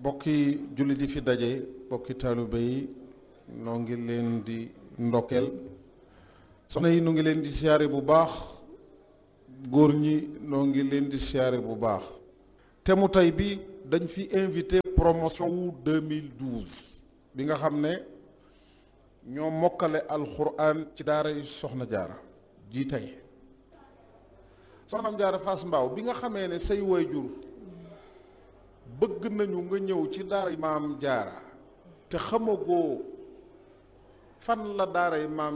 bokki jullit yi fi daje bokki taalibe yi noo ngi leen di ndokkeel soxna yi noo ngi leen di siyaare bu baax góor ñi noo ngi leen di siyaare bu baax te mu tey bi dañ fi invité promotion wu 2012 bi nga xam ne ñoo mokkale alxuraan ci daara yi soxna jaara ji tey soxnaam jaara Fass Mbaaw bi nga xamee ne say waajur bëgg nañu nga ñëw ci daara maam jaara te xamagoo fan la daara maam